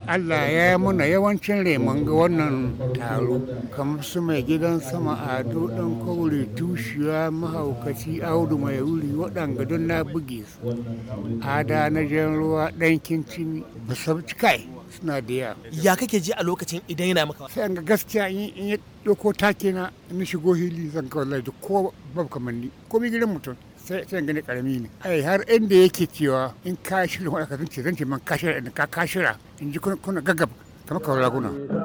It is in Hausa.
Allah ya yi muna yawancin reman ga wannan taro kamar su mai gidan sama ado ɗan kaure tushiya mahaukaci audu mai wuri waɗanga don na buge su ada na jan ruwa ɗan kincin basabci kai suna da yawa ya kake ji a lokacin idan yana maka sai an ga gaskiya in ya ɗauko take na in shigo hili zan kawai lai ko babu kamanni ko mi gidan mutum sai sai gani karami ne ai har inda yake cewa in ka shirya wani ka zance zance man ka shirya in ka ka shirya in ji kuna gaggab kamar kawai raguna